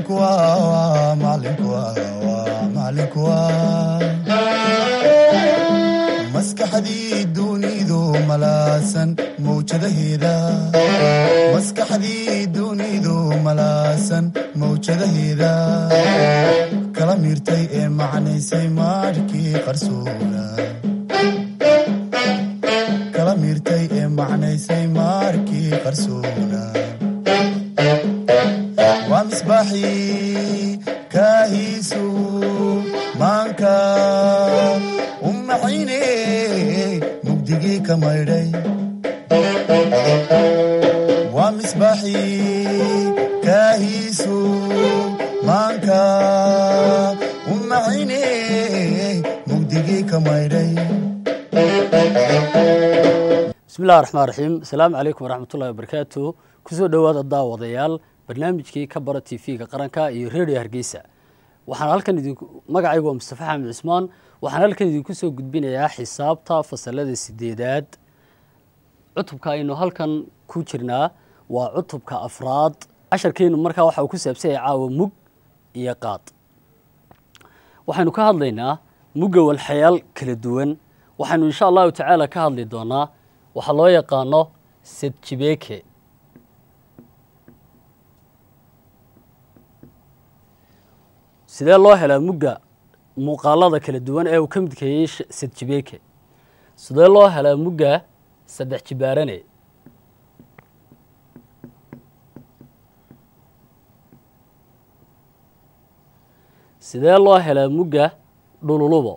macalinku waa macalinku waa macalinku waa maskaxdii dunidu malaasan mawjadaheeda maskaxdii dunidu malaasan mawjadaheeda kala miirtay ee macnaysay maarhkii qarsoona kala miirtay ee macnaysay maarkii qarsoona waa misbaaxii kaahiisu maanka u maxayne mugdigii ka maydhay waa misbaaxii kaahiisu maanka u maxayne mugdigii ka maydhay bismillahi raxmaan raxiim asalaamu calaykum waraxmatullahi wabarakaatu kusoo dhowaada daawadayaal barnaamijkii ka bara t v-ga qaranka iyo redio hargeysa waxaan halkan idinku magacaygu waa mustafa xamed cismaan waxaan halkan idinku soo gudbinayaa xisaabta fasalada sideedaad cutubka aynu halkan ku jirnaa waa cutubka afraad casharkeenu markaa waxa uu ku saabsanyay caawa mug iyo qaad waxaynu ka hadlaynaa mugga walxayaal kala duwan waxaynu insha allahu tacaala ka hadli doonaa waxaa loo yaqaano sedjibeke sidee loo helaa mugga muuqaalada kala duwan ee uu ka midkeeyey sedjibeke sidee loo helaa mugga saddex jibaarane sidee loo helaa mugga dhululubo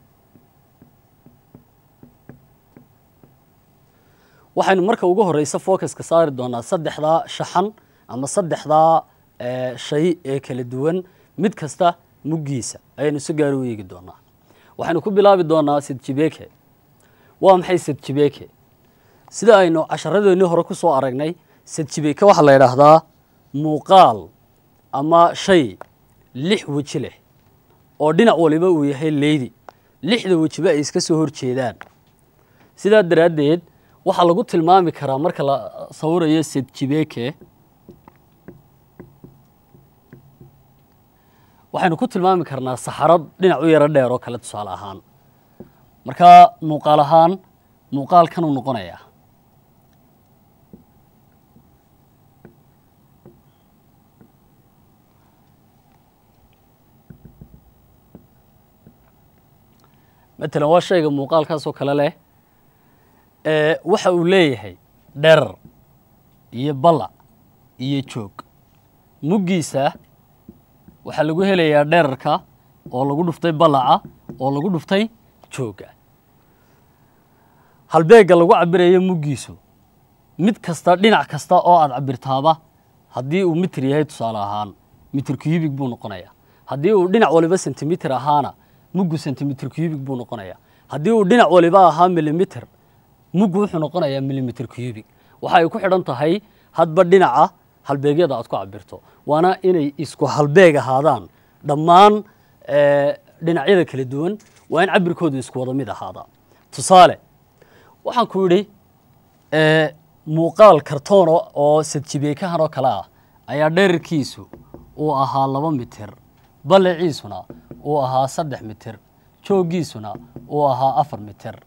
waxaynu marka ugu horeysa focuska saari doonaa saddexdaa shaxan ama saddexdaa shay ee kala duwan mid kasta muggiisa ayaynu si gaari u eegi doonaa waxaynu ku bilaabi doonaa sedjibeke waa maxay sedjibeke sida aynu casharadeennii hore ku soo aragnay sedjibeke waxaa la yidhaahdaa muuqaal ama shay lix weji leh oo dhinac waliba uu yahay leydi lixda wejiba ay iska soo horjeedaan sidaa daraaddeed waxaa lagu tilmaami karaa marka la sawirayo sedjibeke waxaynu ku tilmaami karnaa saxarad dhinac u yaro dheer oo kale tusaale ahaan markaa muuqaal ahaan muuqaalkanuu noqonayaa matalan waa shayga muuqaalkaasoo kale leh waxa uu leeyahay dherar iyo ballac iyo joog muggiisa waxaa lagu helayaa dherarka oo lagu dhuftay ballaca oo lagu dhuftay joogga halbeegga lagu cabirayo muggiisu mid kasta dhinac kasta oo aad cabirtaaba haddii uu mitir yahay tusaale ahaan mitir cubig buu noqonayaa haddii uu dhinac waliba sentimitir ahaana muggu sentimitir cubig buu noqonayaa haddii uu dhinac waliba ahaa milimiter muggu wuxuu noqonayaa milimiter cubig waxa ay ku xidhan tahay hadba dhinaca halbeegyada aad ku cabirto waana inay isku halbeeg ahaadaan dhammaan dhinacyada kala duwan waa in cabirkoodu isku wada mid ahaadaa tusaale waxaan ku yidhi muuqaal kartoon oo sadjibeekahan oo kale ah ayaa dherarkiisu uu ahaa laba mitir ballaciisuna uu ahaa saddex mitir jooggiisuna uu ahaa afar mitir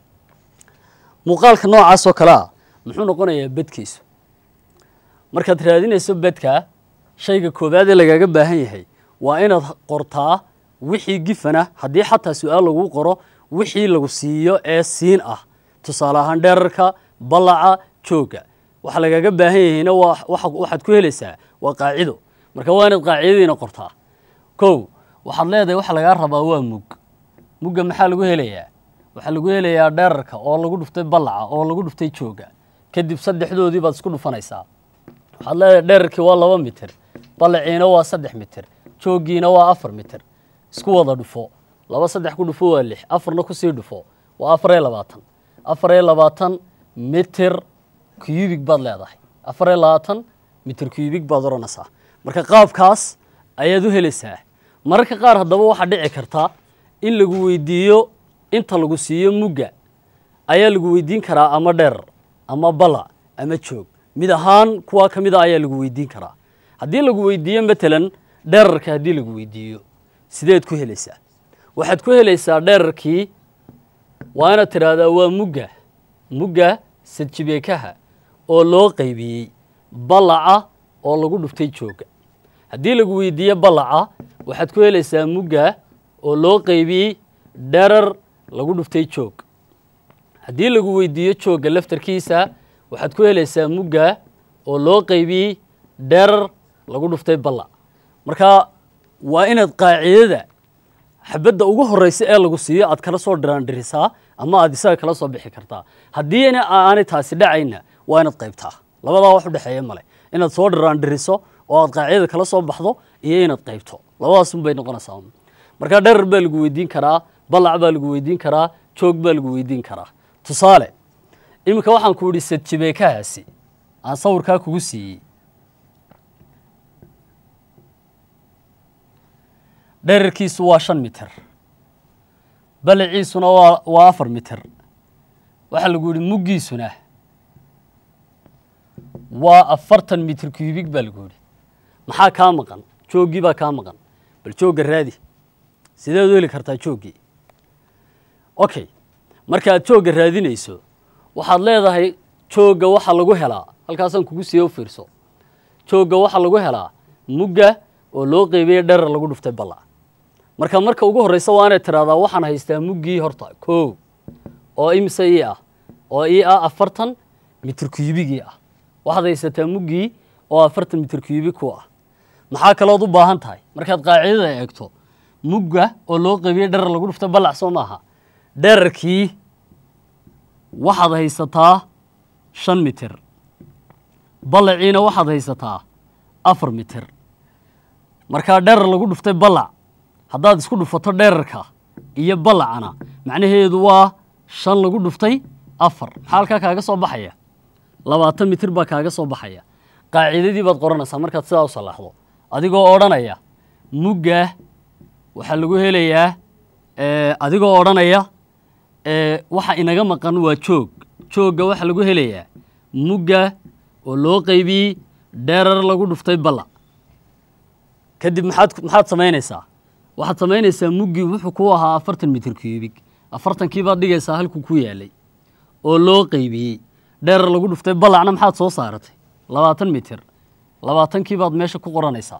muuqaalka noocaas oo kale ah muxuu noqonayaa bedkiisu markaad raadinayso bedka shayga koowaad ee lagaaga baahan yahay waa inaad qortaa wixii gifana haddii xataa su-aal lagu qoro wixii lagu siiyo ee siin ah tusaale ahaan dherarka ballaca joogga waxa lagaaga baahan yahayna waxaad ku helaysaa waa qaacido marka waa inaad qaacidadiina qortaa kow waxaad leedahay waxa lagaa rabaa waa mug mugga maxaa lagu helayaa waxaa lagu helayaa dherarka oo lagu dhuftay ballaca oo lagu dhuftay joogga kadib saddexdoodii baad isku dhufanaysaa waxaad leedahay dherarkii waa laba mitir ballaciina waa saddex mitir jooggiina waa afar mitir isku wada dhufo laba saddex ku dhufo waa lix afarna kusii dhufo waa afar iyo labaatan afar iyo labaatan mitir cubig baad leedahay afar iyo labaatan mitir cubig baad odhanaysaa marka qaabkaas ayaad u helaysaa mararka qaar haddaba waxaa dhici karta in lagu weydiiyo inta lagu siiyo mugga ayaa lagu weydiin karaa ama dheer ama bala ama joog mid ahaan kuwaa ka mid a ayaa lagu weydiin karaa haddii lagu weydiiyo matalan dherarka haddii lagu weydiiyo sideed ku helaysaa waxaad ku helaysaa dherarkii waa inaad tidhaahdaa waa mugga mugga sadjibeekaha oo loo qaybiyey ballaca oo lagu dhuftay jooga haddii lagu weydiiyo ballaca waxaad ku helaysaa mugga oo loo qaybiyey dherar lagu dhuftay joog haddii lagu weydiiyo joogga laftarkiisa waxaad ku helaysaa mugga oo loo qaybiyey dherar lagu dhuftay ballac marka waa inaad qaacidada xabadda ugu horeysa ee lagu siiyo aad kala soo dhiraandhirisaa ama aad isaga kala soo bixi kartaa haddiina aanay taasi dhacayna waa inaad qaybtaa labadaa wax u dhexeeya male inaad soo dhiraandhiriso oo aad qaacidada kala soo baxdo iyo inaad qaybto labadaasun bay noqonaysaa marka dherar baa lagu weydiin karaa ballac baa lagu weydiin karaa joog baa lagu weydiin karaa tusaale iminka waxaan ku idhi sadjibeekahaasi aan sawirkaa kugu siiyey dherarkiisu waa shan mitir balaciisuna waa waa afar mitir waxaa lagu yidhi muggiisuna waa afartan mitir kubig baa lagu yidhi maxaa kaa maqan jooggii baa kaa maqan bal joogga raadi sideed u heli kartaa jooggii okay markaad joogga raadinayso waxaad leedahay joogga waxa lagu helaa halkaasaan kugu siiye u fiirso joogga waxaa lagu helaa mugga oo loo qeybiyey dherar lagu dhuftay ballac marka marka ugu horreysa waa inaad tidhahdaa waxaan haystaa muggii horta kow oo imise ii ah oo ii ah afartan mitir kuyubigii ah waxaad haysataa muggii oo afartan mitir kuyubi ku ah maxaa kalood u baahan tahay markaad qaacidada eegto mugga oo loo qeybiyey dherar lagu dhuftay ballac soo maaha dherarkii waxaad haysataa shan mitir ballaciina waxaad haysataa afar mitir markaa dherar lagu dhuftay ballac haddaad isku dhufato dherarka iyo ballacana macnaheedu waa shan lagu dhuftay afar maxaa halkaa kaaga soo baxaya labaatan mitir baa kaaga soo baxaya qaacidadii baad qoranaysaa markaad sidaa u salaaxdo adigoo odhanaya mugga waxaa lagu helayaa adigoo odhanaya waxa inaga maqan waa joog joogga waxaa lagu helayaa mugga oo loo qaybiyey dherar lagu dhuftay ballac kadib maxaad maxaad samaynaysaa waxaad samaynaysaa muggii wuxuu ku ahaa afartan mitir kubig afartankii baad dhigaysaa halkuu ku yaalay oo loo qaybiyey dherar lagu dhuftay ballacna maxaad soo saaratay labaatan mitir labaatankii baad meesha ku qoranaysaa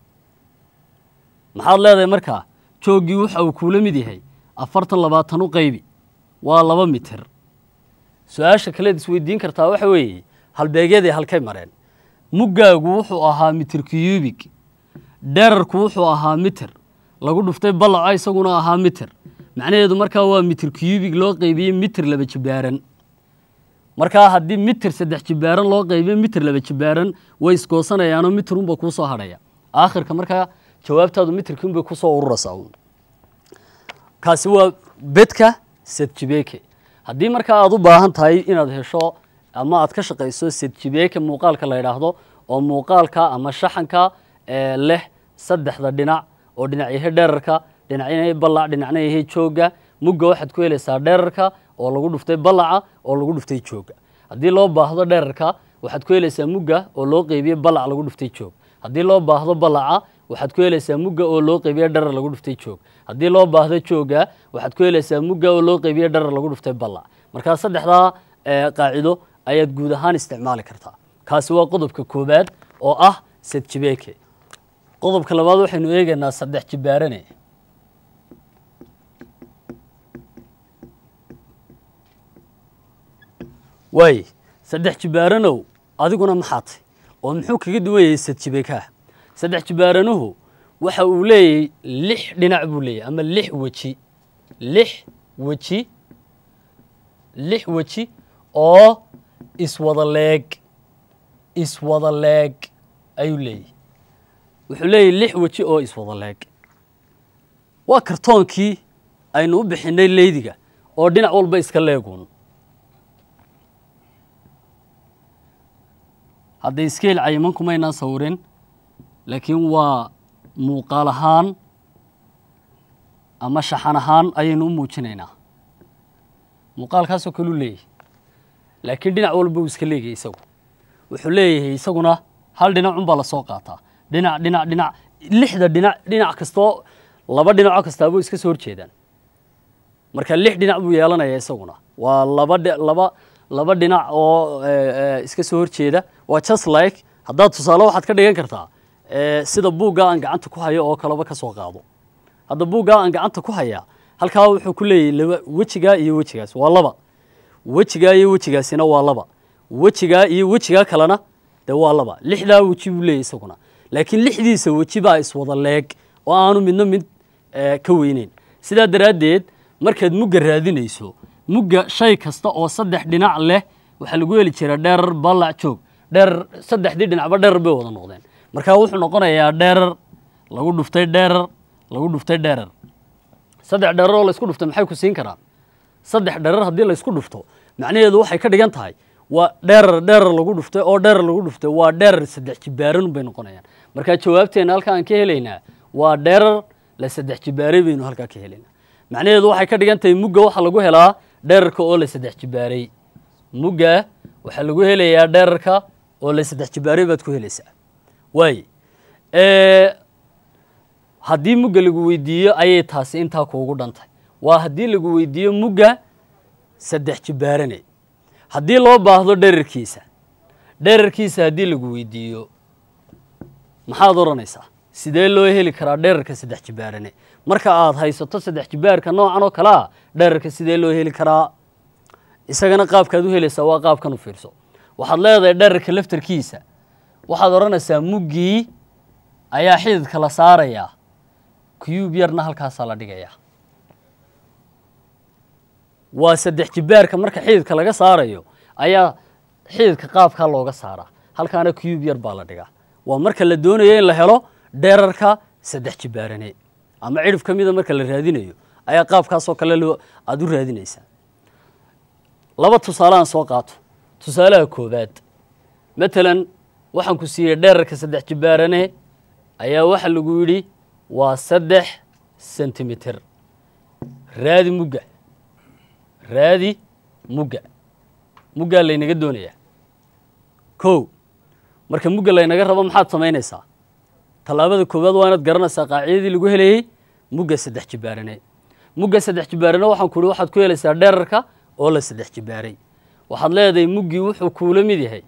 maxaad leedahay markaa jooggii waxa uu kuula mid yahay afartan labaatan u qaybi waa laba mitir su-aasha kaleed isweydiin kartaa waxa weeye halbeegyadii halkay mareen muggaagu wuxuu ahaa mitir kuyubig dherarku wuxuu ahaa mitir lagu dhuftay ballaco isaguna ahaa mitir macnaheedu markaa waa mitir kuyubig loo qaybiyey mitir laba jibaaran markaa haddii mitir saddex jibaaran loo qaybiyo mitir laba jibaaran way isgoosanayaanoo mitir unba kuu soo hadhaya aakhirka markaa jawaabtaadu mitirkii unbay kusoo ururaysaa kaasi waa bedka sedjibeeke haddii markaa aad u baahan tahay inaad hesho ama aad ka shaqayso sedjibeeke muuqaalka la yidhaahdo oo muuqaalka ama shaxanka leh saddexda dhinac oo dhinac yahay dherarka dhinacna yahay ballac dhinacna yahay joogga mugga waxaad ku helaysaa dherarka oo lagu dhuftay ballaca oo lagu dhuftay joogga haddii loo baahdo dherarka waxaad ku helaysaa mugga oo loo qeybiyey ballac lagu dhuftay joog haddii loo baahdo ballaca waxaad ku helaysaa mugga oo loo qeybiye dharar lagu dhuftay joog haddii loo baahdo joogga waxaad ku helaysaa mugga oo loo qeybiye dharar lagu dhuftay ballac markaa saddexdaa qaacido ayaad guud ahaan isticmaali kartaa kaasi waa qodobka koowaad oo ah sedjibeeke qodobka labaad waxaynu eegaynaa saddex jibaarane waaye saddex jibaaranow adiguna maxaa tay oo muxuu kaga duwan yahay sedjibeekaha saddex jibaaranuhu waxa uu leeyahay lix dhinac buu leeyahy ama lix weji lix weji lix weji oo iswada leeg iswada leeg ayuu leeyahy wuxuu leeyahy lix weji oo iswada leeg waa kartoonkii aynu u bixinay leydiga oo dhinac walba iska leeguun hadday iskeel cayiman kumaynaan sawirin laakiin waa muuqaal ahaan ama shaxan ahaan ayaynu u muujinaynaa muuqaalkaasoo kaleu leeyahay laakiin dhinac walba uu iska leegayay isagu wuxuu leeyahay isaguna hal dhinacun baa lasoo qaataa dhinac dhinac dhinac lixda dhinac dhinac kastoo laba dhinaco kastaabuu iska soo horjeedaan marka lix dhinac buu yeelanaya isaguna waa laba dhi- laba laba dhinac oo eh, eh, iska soo horjeeda waa just like haddaad tusaale waxaad ka dhigan kartaa eh, sida buugga aan gacanta ku hayo oo kaleba ka soo qaado hadda buuggaa aan gacanta ku hayaa halkaa wuxuu ku leeyahay laba wejigaa iyo wejigaas waa laba wejigaa iyo wejigaasina waa laba wejigaa iyo wejigaa kalena dee waa laba lixdaa weji buu leeyahy isaguna laakiin lixdiisa weji baa iswada leeg oo aanu midna mid eh, ka weyneyn sidaa daraaddeed markaad mugga raadinayso mugga shay kasta oo saddex dhinac leh waxaa lagu heli jiraa dheerar ballac joog dheerar saddexdii dhinacba dheerar bay wada noqdeen marka wuxuu noqonayaa dheerar lagu dhuftay dheerar lagu dhuftay dheerar saddex dheerar oo laysku dhuftay maxay ku siin karaan saddex dheerar haddii laysku dhufto macnaheedu waxay ka dhigan tahay waa dheerar dheerar lagu dhuftay oo dheerar lagu dhuftay waa dheerar saddex jibaaran bay noqonayaan marka jawaabteena halka aan ka helaynaa waa dheerar la saddex jibaaray baynu halkaa ka helaynaa macnaheedu waxay ka dhigan tahay mugga waxaa lagu helaa dheerarka oo la saddex jibaaray mugga waxaa lagu helayaa dheerarka oo la saddex jibaaray baad ku helaysaa waaye Eh, haddii mugga lagu weydiiyo ayay taasi intaa kuugu dhantay waa haddii lagu weydiiyo mugga saddex jibaarane haddii loo baahdo dherarkiisa dherarkiisa haddii lagu weydiiyo maxaad odhanaysaa sidee loo heli karaa dherarka saddex jibaarane marka aad haysato saddex jibaarka noocan oo kale ah dherarka sidee loo heli karaa isagana qaabkaad u helaysaa waa qaabkan u fiirso waxaad leedahay dherarka laftarkiisa waxaad odhanaysaa muggii ayaa xididka la saarayaa cube yarna halkaasaa la dhigayaa waa saddex jibaarka marka xididka laga saarayo ayaa xididka qaabkaa looga saaraa halkaana cube yar baa la dhigaa waa marka la doonayo in la helo dherarka saddex jibaarane ama cidhif ka mida marka la raadinayo ayaa qaabkaasoo kale loo aada u raadinaysaa laba tusaale aan soo qaato tusaalaha koowaad matalan waxaan ku siiyey dherarka saddex jibaarane ayaa waxa lagu yidhi waa saddex sentimitir raadi mugga raadi mugga muggaa laynaga doonayaa kow marka mugga laynaga rabo maxaad samaynaysaa tallaabada koowaad waa inaad garanaysaa qaacidadii lagu helayey mugga saddex jibaarane mugga saddex jibaarane waxaan ku ihi waxaad ku helaysaa dherarka oo la saddex jibaaray waxaad leedahay muggii wuxuu kuula mid yahay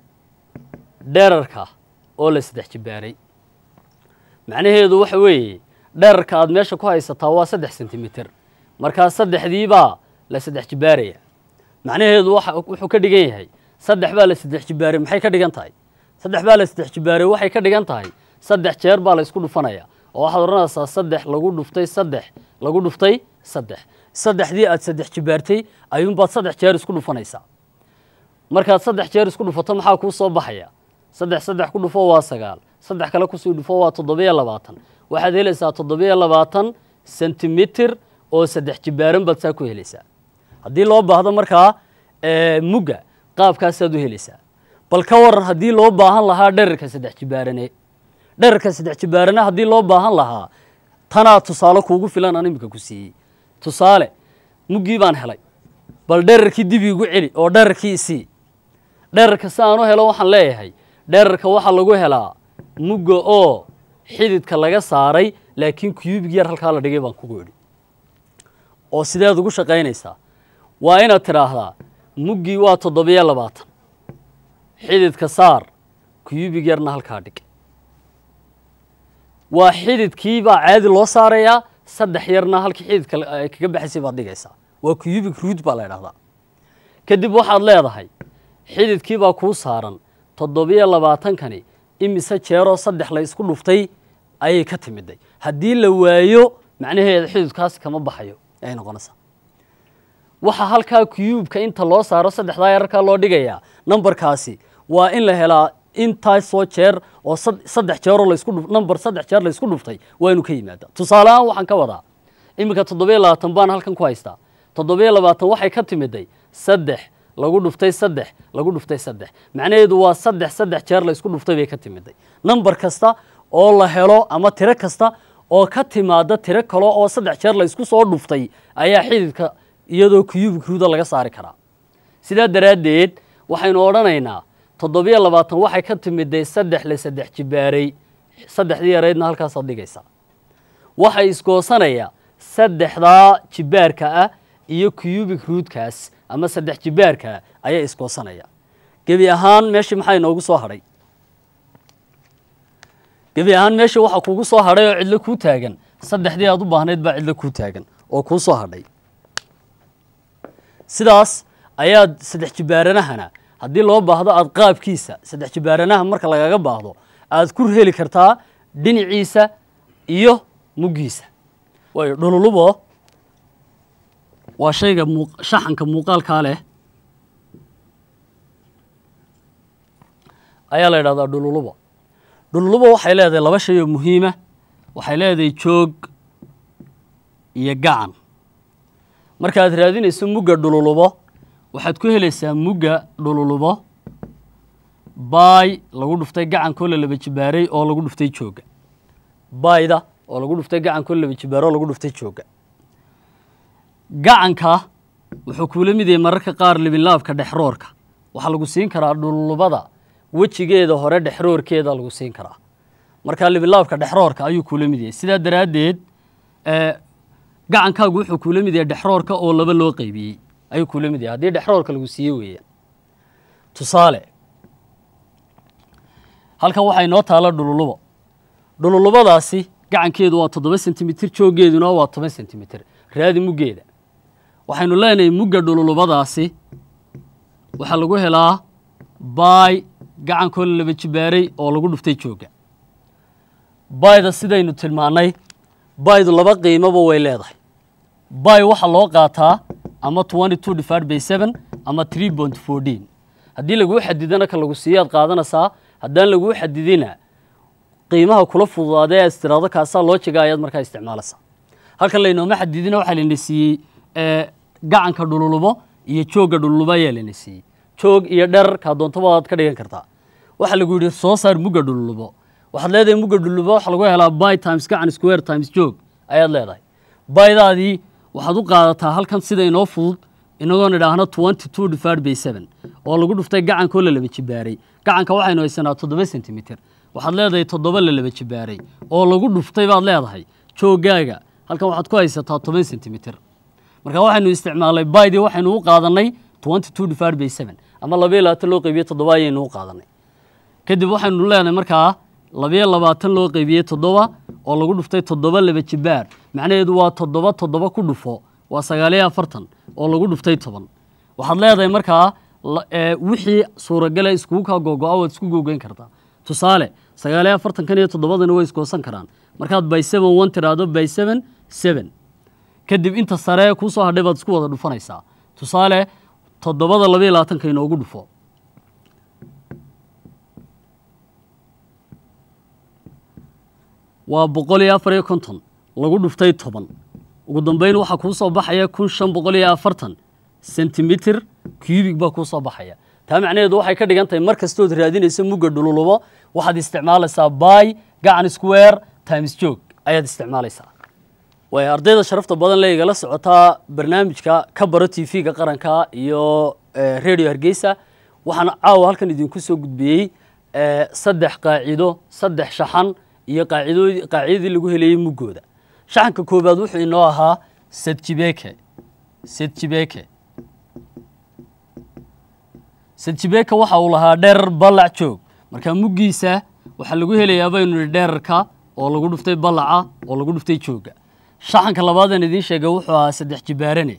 dherarka oo la saddex jibaaray macnaheedu waxa weeye dherarka aad meesha ku haysataa waa saddex sentimitir markaa saddexdiibaa la saddex jibaaraya macnaheedu waxa wuxuu ka dhigan yahay saddex baa la saddex jibaaray maxay ka dhigan tahay saddex baa la saddex jibaaray waxay ka dhigan tahay saddex jeer baa la isku dhufanaya oo waxaad odhanaysaa saddex lagu dhuftay saddex lagu dhuftay saddex saddexdii aad saddex jibaartay ayuunbaad saddex jeer isku dhufanaysaa markaad saddex jeer isku dhufato maxaa kuu soo baxaya saddex saddex ku dhufo waa sagaal saddex kale kusii dhufo waa toddobiyo labaatan waxaad helaysaa toddobiyo labaatan sentimitir oo saddex jibaaran baad saa ku helaysaa haddii loo baahdo markaa eh, mugga qaabkaasaad u helaysaa bal ka waran haddii loo baahan lahaa dherarka saddex jibaarane dherarka saddex jibaarane haddii loo baahan lahaa tanaa tusaale kuugu filan aan imika ku siiyey tusaale muggii baan helay bal dherarkii dib iigu celi oo dherarkii isii dherarka si aan u helo waxaan leeyahay dherarka waxaa lagu helaa mugga oo xididka laga saaray laakiin kuyubig yar halkaa la dhigay baan kugu idhi oo sideed ugu shaqaynaysaa waa inaad tidhaahdaa muggii waa toddobiyo labaatan xididka saar kuyubig yarna halkaa dhig waa xididkii baa caadi loo saarayaa saddex yarna halkii xididka ay kaga baxaysay baad dhigaysaa waa kuyubig ruud baa la idhahdaa kadib waxaad leedahay xididkii baa kuu saaran toddobiyo labaatankani imise jeeroo saddex la isku dhuftay ayay ka timiday haddii la waayo macnaheeda xididkaasi kama baxayo ayay noqonaysaa waxaa halkaa kuyuubka inta loo saaro saddexdaa yararkaa loo dhigayaa nambarkaasi waa in la helaa intaasoo jeer oo sad- saddex jeeroo laysku dhuf nambar saddex jeer laysku dhuftay waa inuu ka yimaada tusaale ahaan waxaan ka wadaa iminka toddobiyo labaatan baan halkan ku haystaa toddobiyo labaatan waxay ka timiday saddex lagu dhuftay saddex lagu dhuftay saddex macnaheedu waa saddex saddex jeer laysku dhuftay bay ka timiday nambar kasta oo la helo ama tiro kasta oo ka timaada tiro kale oo saddex jeer laysku soo dhuftay ayaa xididka iyadoo kuyubik ruuda laga saari karaa sidaa daraaddeed waxaynu odhanaynaa toddobiyo labaatan waxay ka timiday saddex la saddex jibaaray saddexdii yaraydna halkaasaad dhigaysaa waxay iskoosanaya saddexdaa jibaarka ah iyo cubic ruudkaas ama saddex jibaarka ah ayaa iskoosanaya gebi ahaan meeshii maxaa inoogu soo hadhay gebi ahaan meeshii waxaa kugu soo hadhay oo cidlo kuu taagan saddexdii aad u baahnayd baa cidlo kuu taagan oo kuu soo hadhay sidaas ayaad saddex jibaaranahana haddii loo baahdo aad qaabkiisa saddex jibaaranaha marka lagaga baahdo aad ku heli kartaa dhinaciisa iyo muggiisa waayo dhululubo waa shayga muu shaxanka muuqaalkaa leh ayaa la yidhahdaa dhululubo dhululubo waxay leedahay laba shay oo muhiima waxay leedahay joog iyo gacan markaad raadinayso mugga dhululubo waxaad ku helaysaa mugga dhululubo baay lagu dhuftay gacankoo la laba jibaaray oo lagu dhuftay joogga baayda oo lagu dhuftay gacankoo la laba jibaaro oo lagu dhuftay joogga gacanka wuxuu kuula mid yahay mararka qaar libinlaabka dhexroorka waxaa lagu siin karaa dhululubada wejigeeda hore dhexroorkeeda lagu siin karaa markaa libinlaabka dhexroorka ayuu kuula mid yahay sidaa daraaddeed gacankaagu wuxuu kuula mid yahay dhexroorka oo laba loo qeybiyey ayuu kuula mid yahay haddii dhexroorka lagu siiye weeyaan tusaale halkan waxaa inoo taala dhululubo dhululubadaasi gacankeedu waa toddoba sentimitir jooggeeduna waa toban sentimitir raadi muggeeda waxaynu leenahay mugga dhululubadaasi waxaa lagu helaa baay gacankoo la laba jibaaray oo lagu dhuftay joogga baayda sidaynu tilmaannay baaydu laba qiimoba way leedahay baay waxaa loo qaataa ama twenty two divided by seven ama three point fourteen haddii laguu xadidana ka lagu siiyaad qaadanaysaa haddaan laguu xadidina qiimaha kula fududaada ee istiraado kaasaa loo jiga ayaad markaa isticmaalaysaa halkan laynooma xadidina waxaa layna siiyey gacanka dhululubo iyo joogga dhululubo ayaa layna siiyey joog iyo dherer kaa doontaba aad ka dhigan kartaa waxaa lagu yidhi soo saar mugga dhululubo waxaad leedahay mugga dhululubo waxaa lagu helaa by times gacan square times joog ayaad leedahay baydaadii waxaad u qaadataa halkan sida inoo fudud inagoon idhaahno twenty two divided by seven oo lagu dhuftay gacankoo la laba jibaaray gacanka waxaynu haysanaa toddoba sentimitir waxaad leedahay toddoba la laba jibaaray oo lagu dhuftay baad leedahay jooggaaga halkan waxaad ku haysataa toban sentimitir marka waxaynu isticmaalnay baydii waxaynu u qaadanay twenty two divided by seven ama labayo labaatan loo qeybiye toddoba ayaynu u qaadanay kadib waxaynu leenahay markaa labayo labaatan loo qeybiyey toddoba oo lagu dhuftay toddoba laba jibaar macnaheedu waa toddoba toddoba ku dhufo waa sagaaliyo afartan oo lagu dhuftay toban waxaad leedahay markaa wixii suuragala iskugu kaa googo-a waad isku googeyn kartaa tusaale sagaaliyo afartankan iyo toddobadana way iskoosan karaan markaad by seven one tiraahdo by seven seven kadib inta sare kuu soo hadhay baad isku wada dhufanaysaa tusaale toddobada labayo labaatanka inoogu dhufo waa boqol iyo afar iyo konton lagu dhuftay toban ugu dambeyn waxaa kuu soo baxaya kun shan boqol iyo afartan sentimitir cubig baa kuu soo baxaya taa macnaheedu waxay ka dhigan tahay mar kastood raadinaysa mugga dhululubo waxaad isticmaalaysaa by gacan square times joog ayaad isticmaalaysaa way ardayda sharafta badan le igala socotaa barnaamijka ka baro t v-ga qaranka iyo radio hargeysa waxaan caawa halkan idinku soo gudbiyey saddex qaacido saddex shaxan iyo qaacido qaacidadii lagu helayey muggooda shaxanka koobaad wuxuu inoo ahaa sedjibeke sedjibeke sedjibeke waxa uu lahaa dherer ballac joog marka muggiisa waxaa lagu helayaa baynu nihi dherarka oo lagu dhuftay ballaca oo lagu dhuftay joogga shaxanka labaadaan idiin sheegay wuxuu ahaa saddex jibaarane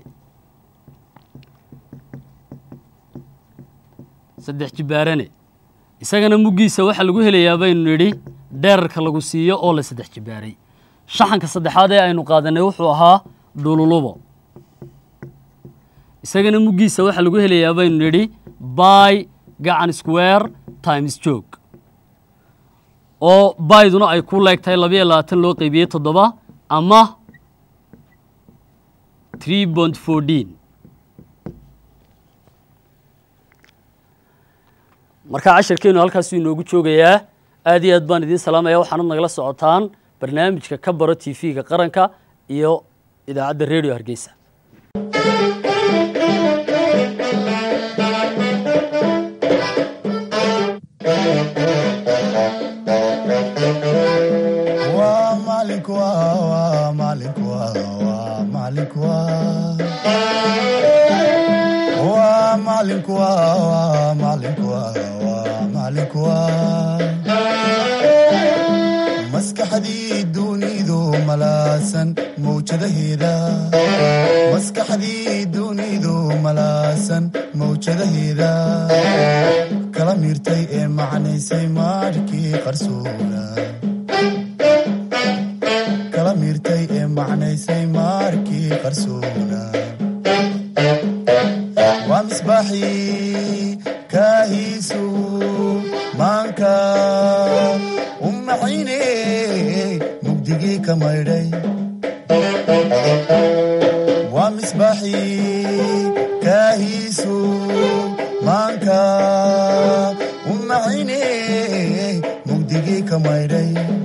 saddex jibaarane isagana muggiisa waxaa lagu helayaa baynu nidhi dheerarka lagu siiyo oo la saddex jibaaray shaxanka saddexaad ee aynu qaadanay wuxuu ahaa dhululubo isagana muggiisa waxaa lagu helayaa baynu nidhi by gacan square times joog oo bayduna ay ku leegtahay labayo labaatan loo qeybiyey toddoba ama three point fourteen markaa cashirkeenu halkaasuu inoogu joogayaa aad iyo aad baan idiin salaamaya waxaanad nagala socotaan barnaamijka ka baro t v-ga qaranka iyo idaacadda radio hargeysa Thank you. malaasan mawjadaheeda maskaxdii dunidu malaasan mawjadaheeda kala miirtay ee macnaysay maarhkii qarsoona kala miirtay ee macnaysay maarkii qarsoona waa misbaaxii kaahiisu maanka u maxayne mugdigii ka maydhay waa misbaaxii kaahiisu maanka u maxayne mugdigii ka maydhay